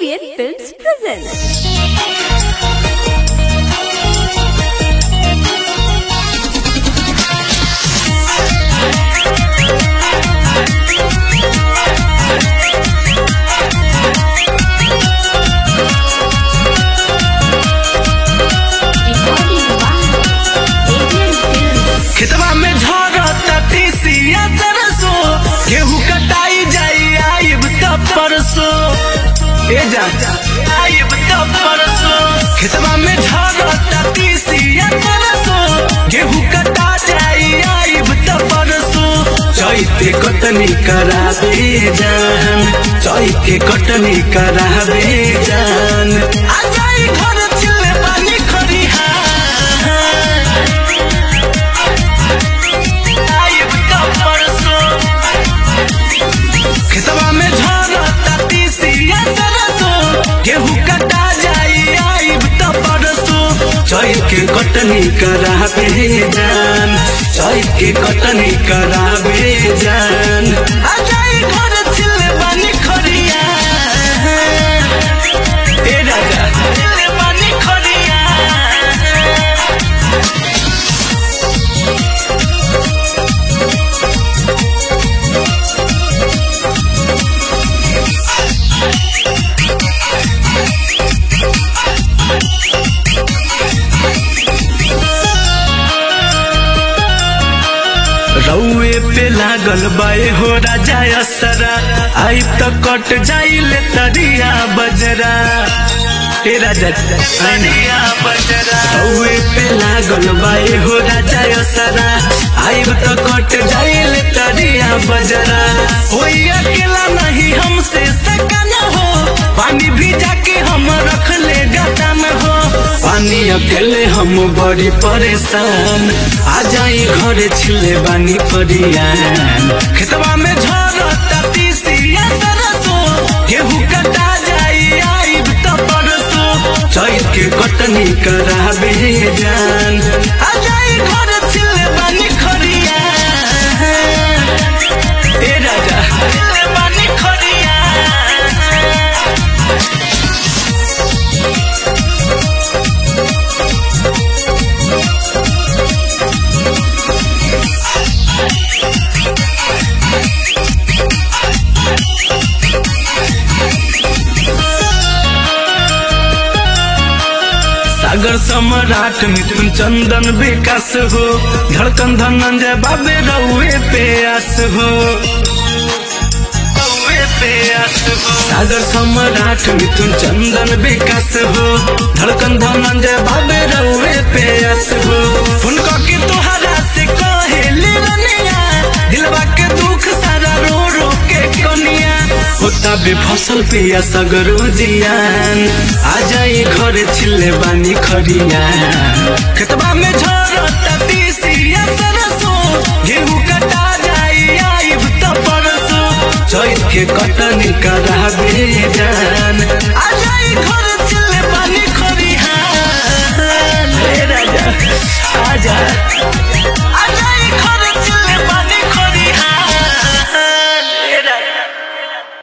ACN Films presents. खेतवा में झरता तीसिया तरसो गेहूं कटाई जाई आइब तब परसो ए जा आइब तब परसो खेतवा में झरता तीसिया तरसो गेहूं कटा जाई आइब तब परसो चैते कटनी कराबे जान चैते कटनी कराबे जान आ जाई घर चिल्ले पानी खरिहा आइब तब परसो खेतवा में झरता तीसिया सरसो गेहूं कटा जाई आइब तब परसो चैत के कटनी कराबे जान चैत के कटनी कराबे जान आ जाई घर छिले बानी खरिया ए राजा छिले बानी खरिया रउए पे लागल बाए हो राजा असरा आई त कट जाइले तरिया बजरा ए राजा तरिया बजरा रउए पे लागल बाए हो राजा असरा आई त कट जाइले तरिया बजरा होई अकेला नहीं हमसे सकन हो पानी भिजा के हम रख ले गदा में हो पानी अकेले हम बड़ी परेशान आ जाई घरे छिले बानी परियान खेतवा में झरता तीसिया सरसो गेहूं कटा जाई आइब त परसो चैत के कटनी कराबे जान आ जाई घर छिले बानी खरिया ए राजा छिले बानी खरिया सागर सम्राट मिथुन चंदन विकास हो धड़कन धनंजय बाबे रउए पे आस हो रउए पे आस हो सागर सम्राट मिथुन चंदन विकास हो धड़कन धनंजय बाबे रउए पे आस हो फुनका के तोहरा से कहेली रनिया दिलवा के दुख सारा रो रो के कनिया होता बे फसल पिया सगरो जियान आ जाई घरे छिले बानी खरिया खेतवा में झरता तीसिया सरसो गेहूं कटा जाई आइब त परसो चैत के कटनी कराबे जान